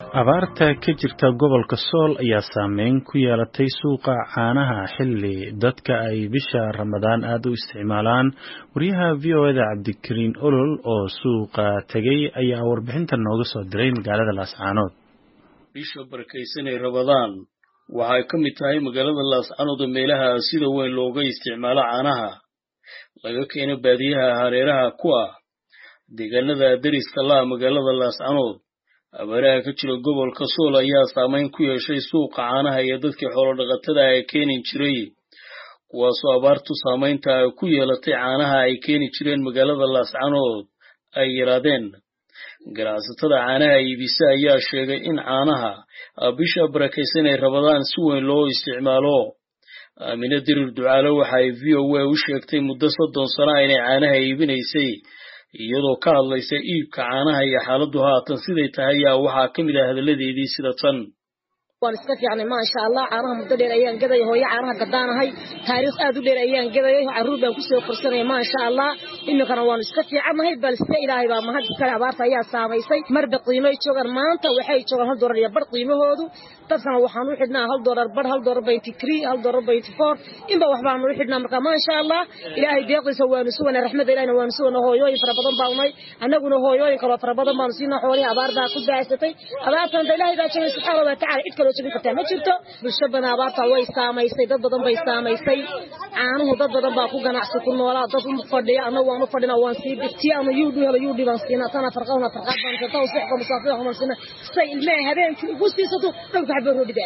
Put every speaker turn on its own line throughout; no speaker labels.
abaarta ka jirta gobolka sool ayaa saameyn ku yeelatay suuqa caanaha xilli dadka ay bisha ramadaan aad u isticmaalaan wariyaha v o eda cabdikariin olol oo suuqa tegay ayaa warbixinta nooga soo diray magaalada laascaanood
bisha barakaysanay ramadaan waxay ka mid tahay magaalada laascaanood oo meelaha sida weyn looga isticmaalo caanaha laga keeno baadiyaha hareeraha ku ah deegaanada deriska laa magaalada laascaanood abaaraha ka jira gobolka sool ayaa saameyn ku yeeshay suuqa caanaha iyo dadkii xoolodhaqatada ay keeni jiray kuwaasoo abaartu saamaynta ay ku yeelatay caanaha ay keeni jireen magaalada laascaanood ay yaraadeen ganacsatada caanaha iibisa ayaa sheegay in caanaha bisha barakaysan ay rabadaan si weyn loo isticmaalo aamine dirir ducaale waxa ay v o a u sheegtay muddo soddon sana inay caanaha iibinaysay iyadoo ka hadlaysa iibka caanaha iyo xaaladdu haatan siday tahay ayaa waxaa ka mid ah hadalladeedii sida tan
waan iska fiicnay maasha allah caanaha muddo dheer ayaan gadaya hooyo caanaha gadaanahay taariikh aad u dheer ayaan gadayay carruur baan kusoo korsanaya maasha allah iminkana waanu iska fiicannahay balse ilaahay baa mahad iskale abaarta ayaa saamaysay marba qiimoy joogaan maanta waxay joogaan hal doolar iyo bar qiimahoodu dadkana waxaan u xidhnaa hal doolar bar hal doolar baynti three hal doolar baynti four inba waxbaanu u xidhnaa marka maasha allah ilaahay deeqiisa waanu suganay raxmadda ilahina waanu suganay hooyooyin fara badan baa unay annaguna hooyooyin kaloo fara badan baanu siinaa xoolihii abaar baa ku daasatay abaartan da ilaahay baa jogay subxaana wa tacala cid kaloo jogin kartaa ma jirto bulsho badan abaarta way saamaysay dad badan bay saamaysay caanuhu dad badan baa ku ganacsi ku noolaa dad u fadhiya annagu waan u fadhina waan sii tii ama yuudhu helo yuudhi baan siinaa tana farqaduna farqaad baan siinaa tawsiixka musaafir waxaan siinaa say ilmaha habeenkii ugu siisato dhowrka xabba roodhiga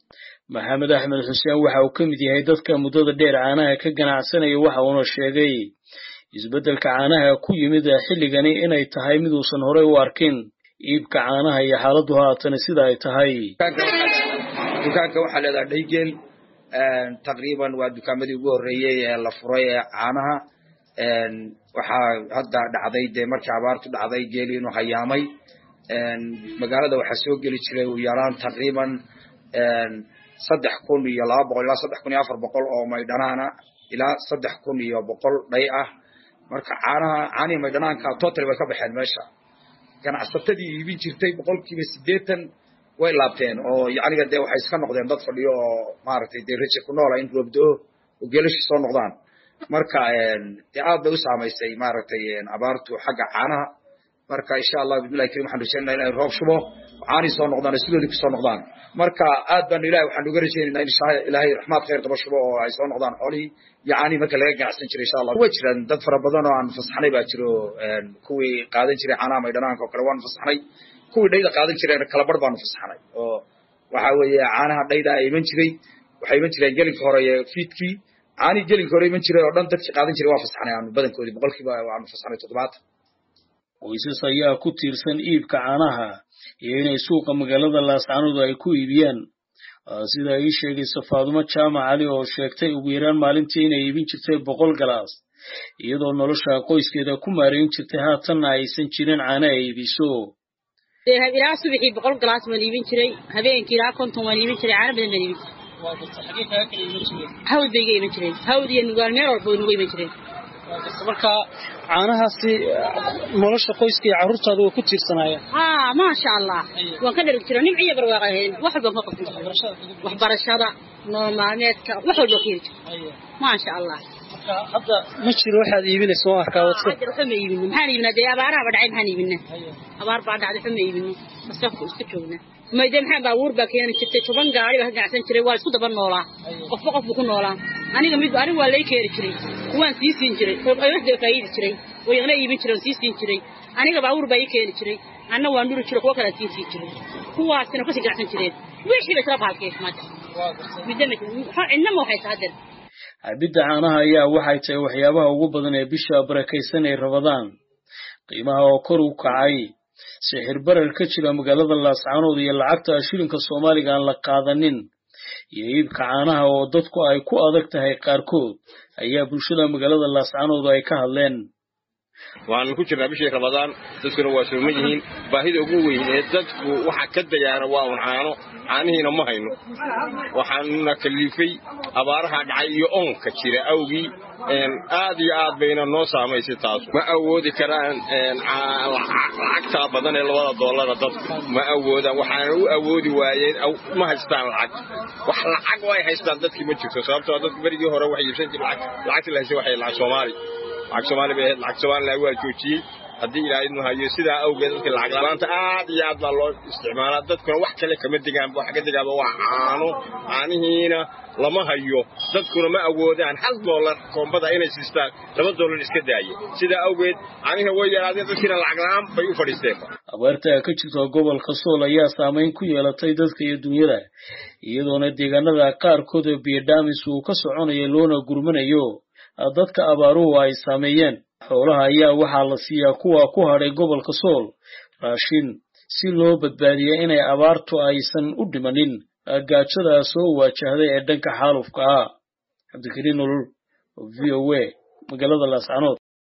maxamed axmed xuseen waxa uu ka mid yahay dadka muddada dheer caanaha ka ganacsanaya waxa uuna sheegay isbeddelka caanaha ku yimid xilligani inay tahay mid uusan horey u arkin iibka caanaha iyo xaaladdu haatana sida ay tahay
dukaanka waxaa leedaha dhaygeel taqriiban waa dukaamadii ugu horreeyey ee la furay ee caanaha waxaa hadda dhacday dee markii abaartu dhacday geeli inuu hayaamay magaalada waxaa soo geli jiray u yaraan taqriiban saddex kun iyo laba boqol ilaa saddex kun iyo afar boqol oo maydhanaana ilaa saddex kun iyo boqol dhay ah marka caanaha caanihii maydhanaanka total way ka baxeen meesha ganacsatadii iibin jirtay boqolkiiba siddeetan way laabteen oo yacniga dee waxay iska noqdeen dad fadhiyo oo maaragtay dee raje ku noola in roobdo-o oo geelashi soo noqdaan marka dee aad bay u saamaysay maaragtay abaartu xagga caanaha marka insha allah bismillahi karim waxaan rajaynaa inay roob shubo caanii soo noqdaan oo sidoodii kusoo noqdaan marka aad baan ilahay waxaan uga rajaynaynaa in ilaahay raxmaad khayr daba shubo oo ay soo noqdaan xoolihii iyo caanii marka laga ganacsan jiray insha allah way jiraan dad fara badan oo aan fasaxnay baa jiro kuwii qaadan jiray caanaha maydhanaanka oo kale waan fasaxnay kuwii dhayda qaadan jireen kala bar baanu fasaxnay oo waxa weeye caanaha dhayda iman jiray waxay iman jireen gelinka hore iyo fiidkii caanihii gelinka hore iman jiray oo dhan dadkii qaadan jiray waa fasaxnay aanu badankoodii boqolkiiba waanu fasaxnay toddobaatan
qoysas ayaa ku tiirsan iibka caanaha iyo inay suuqa magaalada laascaanood ay ku iibiyaan sida ay sheegaysa faadumo jaamac cali oo sheegtay ugu yaraan maalintii inay iibin jirtay boqol galaas iyadoo nolosha qoyskeeda ku maarayn jirtay haatanna aysan jirin caana ay iibiso
ilaa subaxii boqol galaas waan iibin jiray habeenkii ilaa konton waan iibin jiray caano badan baan iibin jiray hawd bay iga iman jireen hawd iyo nugaal meel walba way nuga iman jireen
marka caanahaasi nolosha qoyska iyo carruurtaada way ku tiirsanaayeen
haa maasha allah waan ka dhargi jira nimciyo barwaaqa ahayn wax walbaan ka qabsan jiray waxbarashada nolol maalmeedka wax walba ka heli jira maasha allah
hadda ma jiro waxaad iibinaysa waan arkaa
waxba ma iibino maxaan iibinaa dee abaaraha ba dhacay maxaan iibinaa abaar baa dhacday waxba ma iibino masafku iska joognaa mayde maxaa baabuur baa keeni jirtay toban gaari baa ka ganacsan jiray waa isku daba noolaa qofba qof buu ku noolaa aniga mid aniga waa lay keeni jiray kuwaan sii siin jiray waxda faa'iidi jiray oo yaqna iibin jiray sii siin jiray aniga baabuur baa ii keeni jiray anna waan dhuri jiray kuwa kale sii siin jiray kuwaasina kasii ganacsan jireen wixii bay isla baalkeen maanta midda cidna ma waxay tahaden
cabidda caanaha ayaa waxay tahay waxyaabaha ugu badan ee bisha barakaysan ay rabadaan qiimaha oo kor u kacay sixir barar ka jira magaalada laascaanood iyo lacagta shilinka soomaaliga aan la qaadanin iyo iibka caanaha oo dadku ay ku adag tahay qaarkood ayaa bulshada magaalada laascaanood ay ka hadleen
waxaanu ku jirnaa bishii ramadaan dadkuna waa sooman yihiin baahida ugu weyn ee dadku waxa ka dayaana waa un caano caanihiina ma hayno waxaanuna kaliifay abaaraha dhacay iyo oonka jira awgii aad iyo aad bayna noo saamaysay taas ma awoodi karaan lacagtaa badan ee labada doolara dadku ma awoodaan waxaana u awoodi waayeen ma haystaan lacag wax lacag oo ay haystaan dadkii ma jirto sababtoo dadku berigii hore waxay iibsan jireen lacagtii la haystay waxay lacag soomaali lacag soomaali bay ahayd lacag soomaaliya waa joojiyey haddii ilaahay idnu hayo sidaa awgeed dadka lacag la'aanta aad iyo aad baa loo isticmaalaa dadkuna wax kale kama degaanba wax ka degaanba waa caano caanihiina lama hayo dadkuna ma awoodaan hal doolar koombada inay siistaan laba doolar iska daaye sidaa awgeed caanihiina way yaraadeen dadkiina lacag la'aan bay u fadhiisteen
abaarta ka jirta gobolka sool ayaa saamayn ku yeelatay dadka iyo dunyada iyadoona deegaanada qaarkood oo biyodhaamis uu ka soconayo loona gurmanayo dadka abaaruhu ay saameeyeen xoolaha ayaa waxaa la siiyaa kuwa ku hadhay gobolka sool raashin si loo badbaadiya inay abaartu aysan u dhimanin gaajada soo waajahday ee dhanka xaalufka ah cabdikariin nolol v o a magaalada laascanood